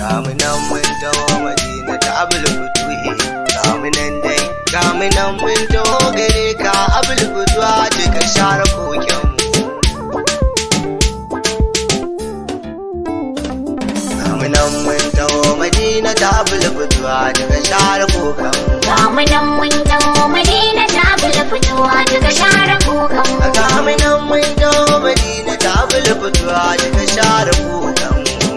Gamunan mun taho madina ta abul futuhi Gamunan dai Gamunan mun taho gare ka abul futuwa ka share koken Gamunan mun taho madina ta abul futuwa ka share koken Gamunan mun taho Madina ta bula fitowa daga share kukan mu. Gamunan mun taho madina ta abul futuwa ka share koken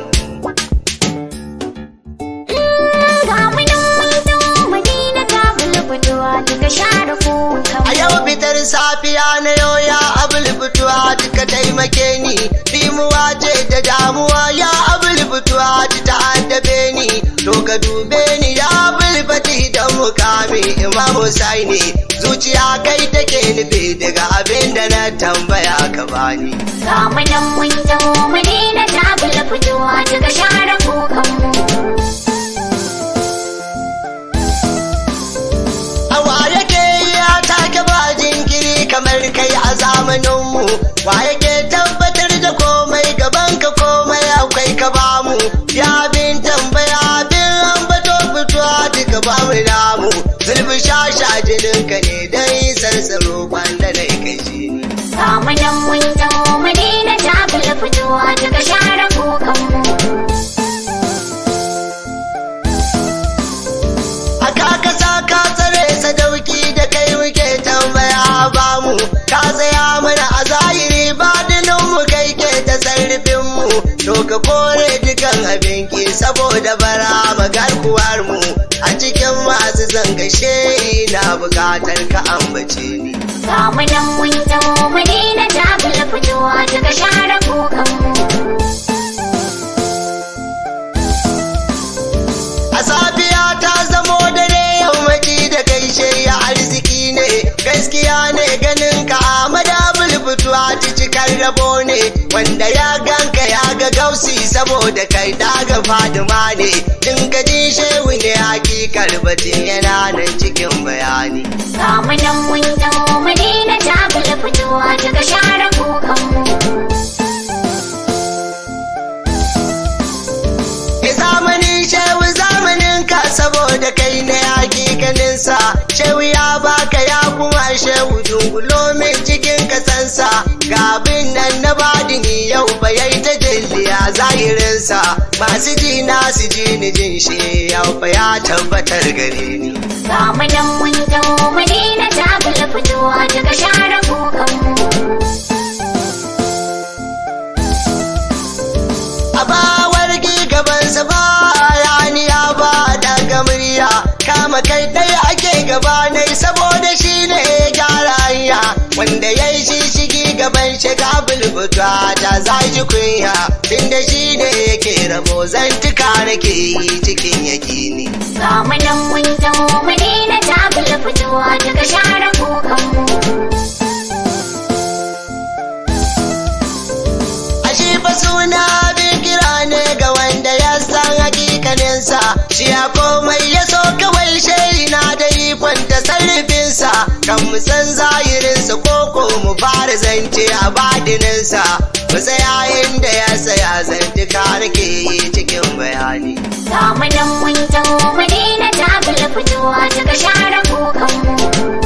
Gamunan mun taho Madina ta bula fitowa daga share kukan A mu. yau fitar safiya na yau ya abul fituwa duka taimake ni Dimuwa ce da damuwa ya abul fituwa ta addabe ni To ka dube ni ya abul fati da mukami Imam Husaini Zuciya kai take nufi daga abin da na tambaya ka bani Gamunan mun taho Madina ta bula fitowa daga share kukan mu. Awa yake ya take ba jinkiri kamar kai a zamaninmu wa yake tabbatar da komai gaban ka komai akwai ka bamu ya bin tambaya bin ambato fitowa duka bamu namu zulfi shasha jininka ne dai sarsaro kwanda da kai shi ne Gamunan mun taho Madina ta bula fitowa daga share kukan mu. Aka ka sa ka tsare sadauki da kai muke tambaya ba mu ka tsaya mana a zahiri ba mu kai ke ta sarrafin mu to ka kore dukan abin ki saboda bara magarkuwar mu a cikin masu zangashe na bukatar ka ambace ni Gamunan mun taho Madina ta bula fitowa daga share kukan mu. A safiya ta zamo dare yammaci da gaishe ya arziki ne, gaskiya ne ganin ka a madabul fituwa ta cikar rabo ne, wanda ya ganka ya ga gausi saboda kai daga fadima ne, in ka ji shehu ne hakikar batun yana nan cikin bayani. Gamunan mun taho Madina ta bula fitowa daga share kukan mu. E zamanin shehu zamanin ka saboda kai ne hakikaninsa shehu ya baka ya kuma shehu dungulo min cikin kasansa ga abin nan na badini yau ba yayi ta jalliya zahirinsa masu ji na su ji ni jin shi yau fa ya tabbatar gare ni Gamunan mun taho Madina ta bula fitowa daga share kukan mu. a bawar gabansa ba yaniya ba daga murya kama kai ɗaya ake gabanai saboda shi ne ya gyara hanya wanda ya yi shishigi gaban shiga bulbuta ta zaji kunya tunda shi ne yake rabo zantuka nake yi cikin yakini Gamunan mun taho Madina ta bula fitowa daga share kukan mu. Ashe fa suna bin kira ne ga wanda ya san hakikaninsa shi ya komai ya so kawai shayi na da ikon ta sarrafinsa kan mu san zahirinsa koko mu fara zance a badininsa mu tsaya inda ya tsaya zantuka nake yi cikin bayani Gamunan mun taho Madina ta bula fitowa daga share kukan mu.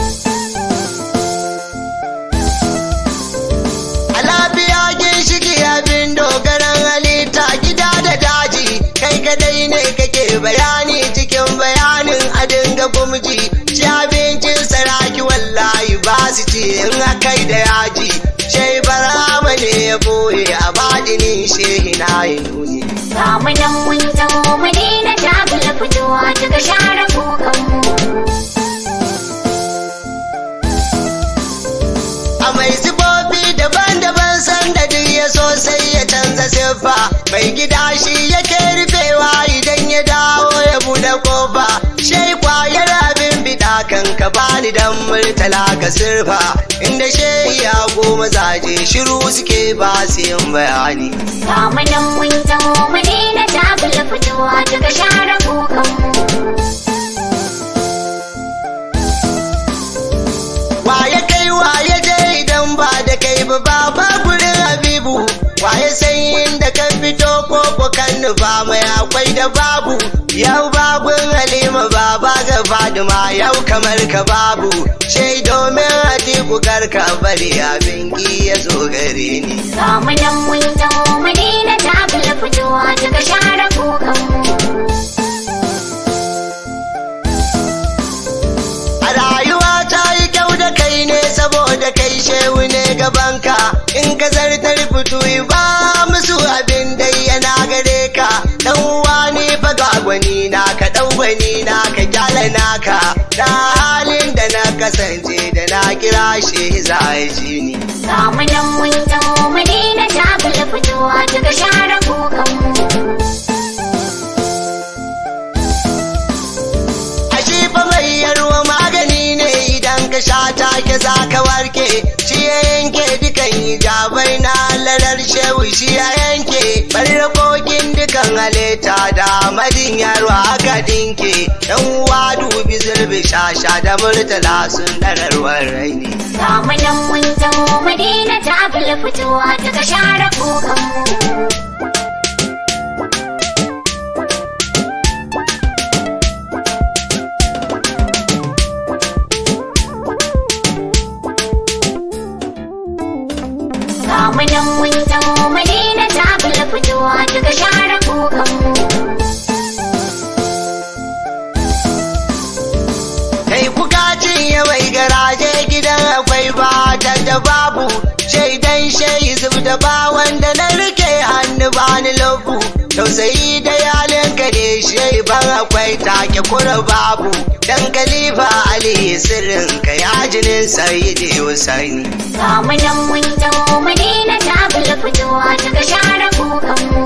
A lafiya ginshiki abin dogaran halitta gida da daji kai kadai ne kake bayani cikin bayanin a dinga gumji ci abincin saraki wallahi ba su ci in akai da yaji shai barama ne ya boye a badinin shehi na yi nuni Gamunan mun taho Madina ta bula fitowa daga share kukan mu. a mai sifofi daban-daban sanda duk ya so sai ya canza siffa mai gida shi yake rufewa idan ya dawo ya buɗe kofa shai kwayar abin bida kan ka bani dan murtala ka sirfa inda shehi ya goma zaje shiru suke ba su yin bayani Gamunan mun taho Madina ta bula fitowa daga share kukan mu. waye kai waye je idan ba da kai ba ba ba gurin habibu waye san inda ka fito ko koko kan nufa mai akwai da babu yau babun halima baba ga fadima yau kamar ka babu shai domin atiku karka bari abin ki ya zo gare ni Ga mu nan mun taho Madina ta bula fitowa daga share kukanmu. A rayuwa ta yi kyau da kai ne saboda kai shehu ne gabanka in ka zartar fito ba musu abin dai yana gare ka dan uwa ne fa ga gwani na ka dau gwani na ka kyala naka da halin da na kasance da na kira shi za a ji ni Ga mu nan mun taho Madina ta bula fitowa daga share kukanmu. Ashe fa mai yarwa magani ne idan ka sha take za ka warke shi ya yanke dukan hijabai na lalar shehu shi ya yanke barrakokin dukan halitta da madin yarwa aka dinke yan uwa dubi zulbi shasha da murtala sun dararwar raini Ga mu nan mun taho Madina ta bula fitowa daga share kukanmu. Ga mu nan mun taho Madina ta bula fitowa daga share kukanmu. kai kuka cinye mai garaje gidan akwai ba da babu shaidan shai zub da ba wanda na rike hannu bani lobu tausayi da yalin ka ne shai ban akwai take kura babu dan kalifa ali sirrin ka ya jinin sayyidi husaini Ga mu nan mun taho Madina ta bula fitowa daga share kukanmu.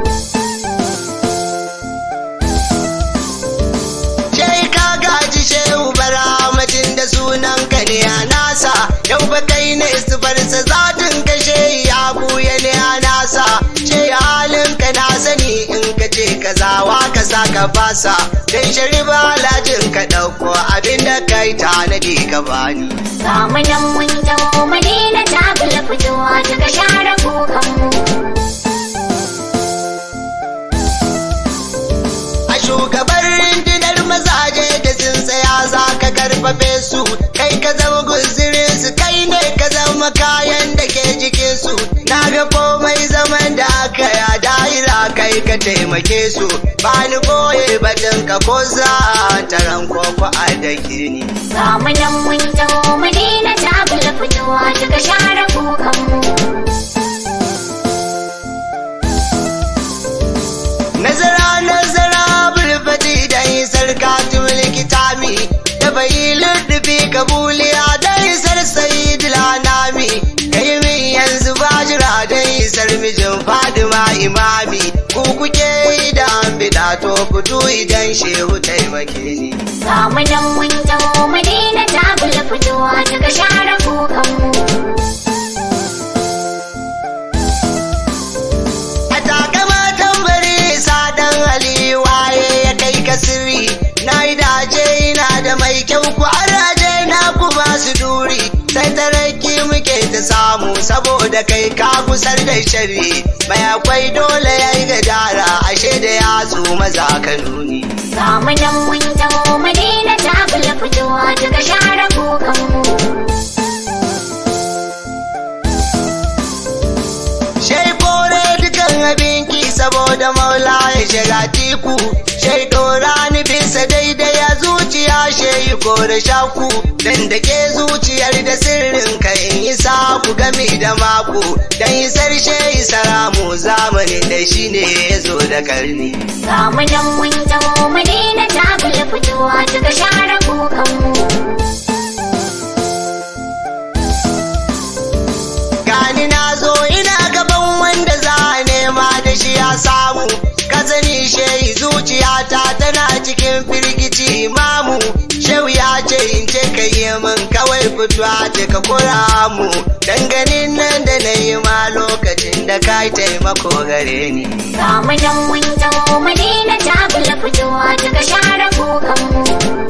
Shai ka gaji shehu baramatin da sunan ka ne a nasa yau ba kai ne istifarsa zatin ka shehi ya buya ne a nasa shai halin ka na sani in ka ce ka zawa ka sa ka fasa dan shari'a lajin ka ɗauko abinda kai tanadi ka bani. Ga mu nan mun taho Madina ta bula fitowa daga share kukanmu. A shugaban rundunar mazaje da sun tsaya za ka karfafe su, kai ka zama guzirin su, kai ne ka zama kayan da ke jikin su. Na ga komai zaman da aka ya daira kai ka taimake su, ba ni boye batun ka ko za taron koko a da kirni. Ga mu nan mun taho Madina ta bula fitowa daga share kukanmu. Nazara nazara bulfati da isar katul kitami da bai lullubi kabuliya da isar sayidila nami kai min yanzu bajira da isar mijin fadima imami ku kuke da an bida to fito idan shehu taimake ni Ga mu nan mun taho Madina ta bula fitowa daga share kukanmu. a takama tambari sadan ali waye ya kai ka sirri na yi dace ina da mai kyau ku araje na ku ba su duri sai taraki muke ta samu saboda kai ka kusar da shari mai akwai dole ya yi gajara ashe da yatsu maza ka nuni Ga mu nan mun taho Madina ta bula fitowa daga share kukanmu. Shai kore dukan abinki saboda maula ya shiga tiku. Shai dora ni bisa daidai a zuciya shai kore shaku. Dan da ke zuciyar da sirrin ka in yi saku gami da mako. Dan yi sarshe saramu zamanin da shi ne ya zo da karni. Ga mu nan mun taho Madina ta bula fitowa daga share kukanmu. Gani na zo ina gaban wanda za a nema da shi ya samu. Ka sani shehi zuciyata tana cikin firgici imamu. Shehu ya ce in ce ka yi min kawai fitowa ce ka kura mu. Danganin nan da na yi ma lokacin da ka yi taimako gare ni. Ga mu nan mun taho Madina ta bula fitowa daga share kukanmu.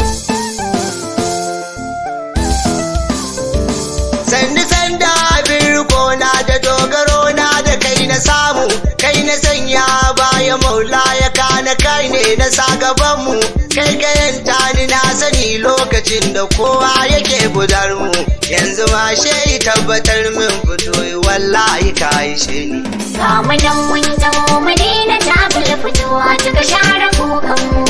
Sanni sanda abin riko na da dogaro na da kai na samu kai na sanya ba ya maula ya kana kai ne na sa gabanmu kai kayan tani na sani lokacin da kowa yake gudar mu yanzu ma shi tabbatar min fito wallahi ka ishe ni Ga mu nan mun taho Madina ta bula fitowa daga share kukanmu.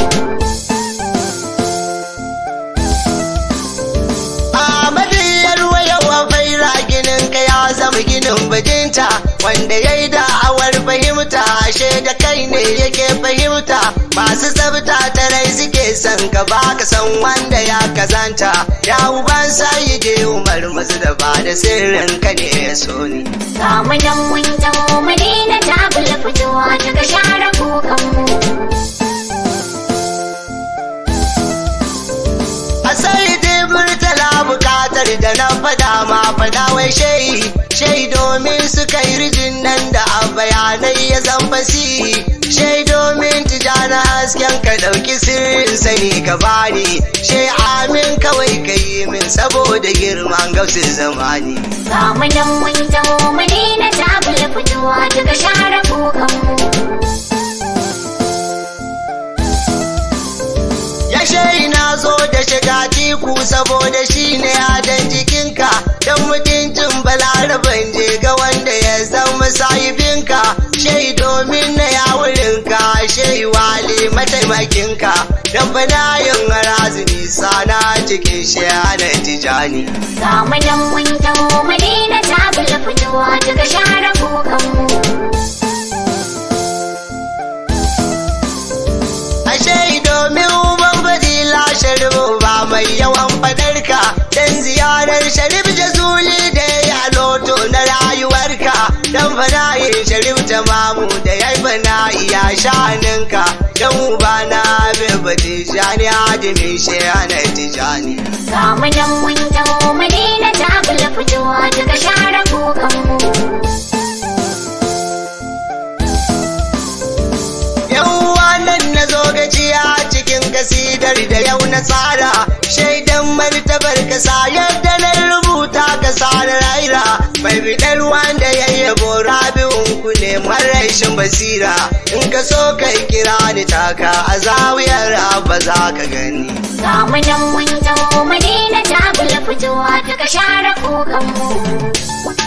Ahmadiyar wayawa faira ginin ka ya zama ginin bajinta wanda ya yi da'awar fahimta ashe da kai ne yake fahimta masu tsabta ta rai suke son ka baka san wanda ya kazanta ya uban sayi je umar masu da ba da sirrin ka ne ya so ni. Ga mu nan mun taho Madina ta bula fitowa daga share kukanmu. A sai dai murtala bukatar da na fada ma fada wai shai shai domin su kai rijin nan da a bayanai ya zan fasi shai domin tijana hasken ka dauki sirrin sani ka bani shai amin kawai ka yi min saboda girman gausin zamani. Ga mu nan mun taho Madina ta bula fitowa daga share kukanmu. Ya shai na zo da shiga tiku saboda shi ne adon jikinka don mutuncin balaraban je ga wanda ya zama sahibinka shai domin na yawurinka shai wali mataimakinka don banayin razumi sana cikin shi ana tijani. Ga mu nan mun taho Madina ta bula fitowa daga share kukanmu. Ashe domin uban fadila sharif ba mai yawan fadarka dan ziyarar sharif jazuli da ya yi a loto na rayuwarka dan fana'in sharif tamamu da ya yi fana'i ya shaninka dan uba na bin batijani hadimin shehana tijani. Ga mu nan mun taho Madina ta bula fitowa daga share kukanmu. Yawwa nan na zo gajiya cikin kasidar da yau na tsara shaidan martabar kasa yadda na rubuta kasa na raira mai bidar wanda ya yabo rabi'un ku ne marashin basira in ka so kai kira ni taka a zawiyar ba za ka gani. Ga mu nan mun taho Madina ta bula fitowa daga share kukanmu.